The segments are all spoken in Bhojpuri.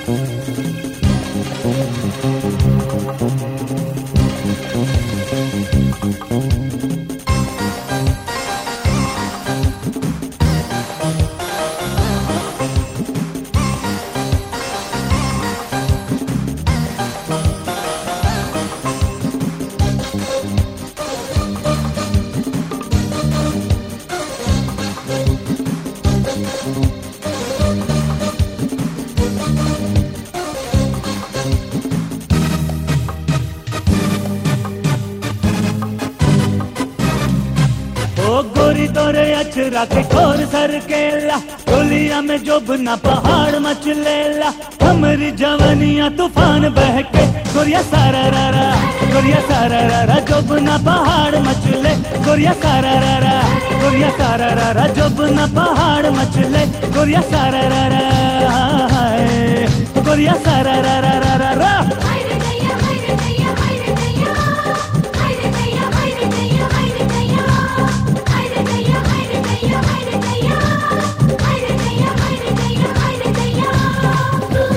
ओ गोरी तोरे अचरा के खोर सर केला गोलिया में जोबना पहाड़ मचलेला हमरी जवनिया तूफान बह के गोरिया सारा रा रा गोरिया सारा रा रा जोबना पहाड़ मचले गोरिया सारा रा रा गोरिया सारा रा रा जोबना पहाड़ मचले गोरिया सारा रा रा हाय। गोरिया सारा रा रा रा रा रा haydi dayya haydi dayya haydi dayya haydi dayya haydi dayya haydi dayya haydi dayya haydi dayya haydi dayya haydi dayya haydi dayya haydi dayya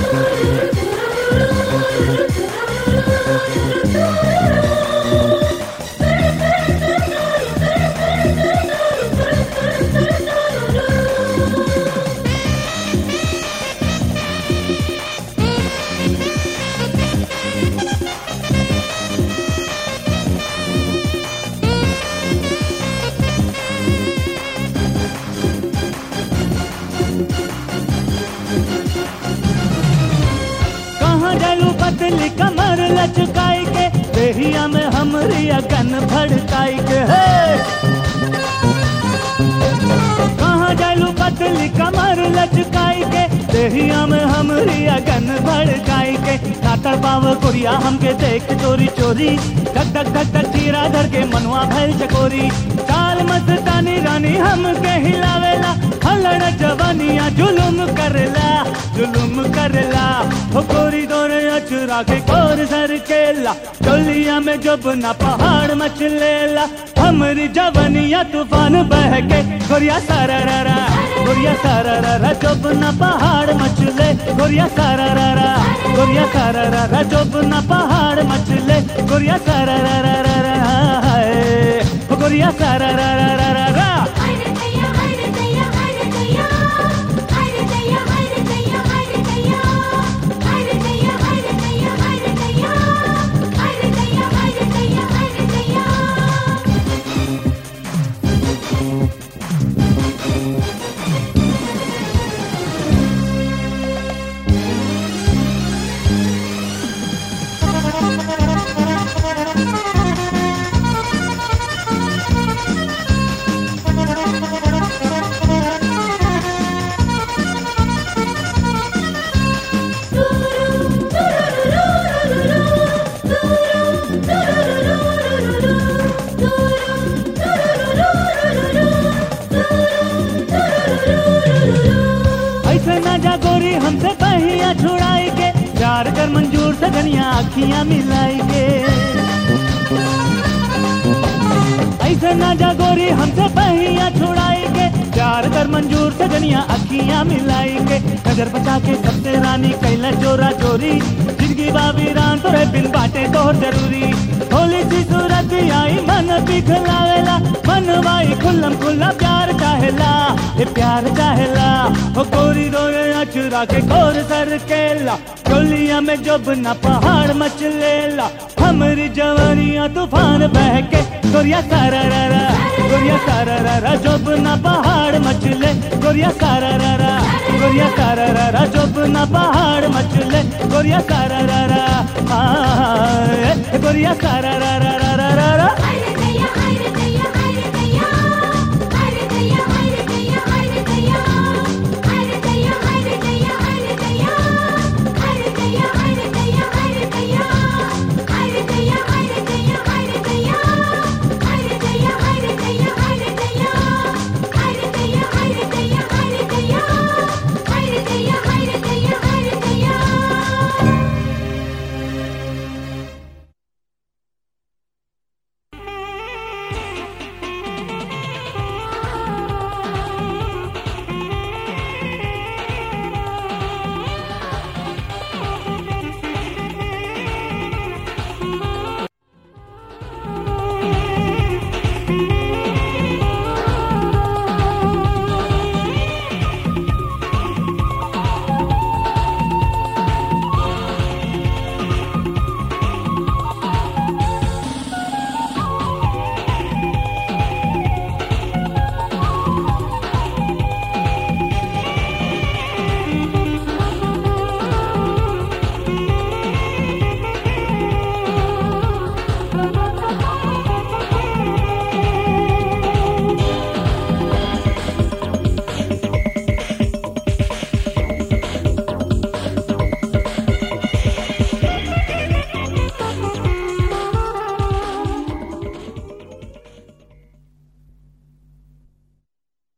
कहाँ जालू पतली कमर लचकाई के देहिया में हमरी अगन भड़काई के हे कहाँ जालू पतली कमर लचकाई के देहिया में हमरी अगन भड़काई के नातर पाव कुरिया हमके देख चोरी चोरी धक धक धक धक चीरा धर के मनवा भैल चकोरी काल मस्तानी रानी हमके हिलावेला हलड़ जवानिया जुलुम करला जुलुम करला हो गोरी दोरे अचरा के कोर सर केला डोलिया में जब ना पहाड़ मचलेला हमरी जवानिया तूफान बह के गोरिया सारा रा रा गोरिया सारा रा रा जब ना पहाड़ मचले गोरिया सारा रा रा गोरिया सारा रा रा जब ना पहाड़ मचले गोरिया सारा रा रा रा रा हाय। हो गोरिया सारा रा रा रा रा रा haydi dayya haydi dayya haydi dayya haydi dayya haydi dayya haydi dayya haydi dayya haydi dayya haydi dayya haydi dayya haydi dayya haydi dayya ऐसे ना जा गोरी हमसे पहिया छुड़ाई के प्यार कर मंजूर से धनिया अखियां मिलाई के ऐसे ना जा गोरी हमसे पहिया छुड़ाई के प्यार कर मंजूर से धनिया अखियां मिलाई के नजर बचा के सबसे रानी कैला चोरा चोरी जिंदगी बाबी रान तोरे बिन बाटे तोहर जरूरी होली सी सूरत आई मन पिघलावेला मन वाई खुल्लम खुल्ला प्यार चाहेला ये प्यार चाहेला हो गोरी रोए अचुरा के गोर सर केला गोलिया में जब न पहाड़ मचलेला हमरी जवानिया तूफान बह के गोरिया सारा रा रा गोरिया सारा रा रा जब न पहाड़ मचले गोरिया सारा रा रा गोरिया सारा रा रा जब न पहाड़ मचले गोरिया सारा रा रा आ, गोरिया सारा रा रा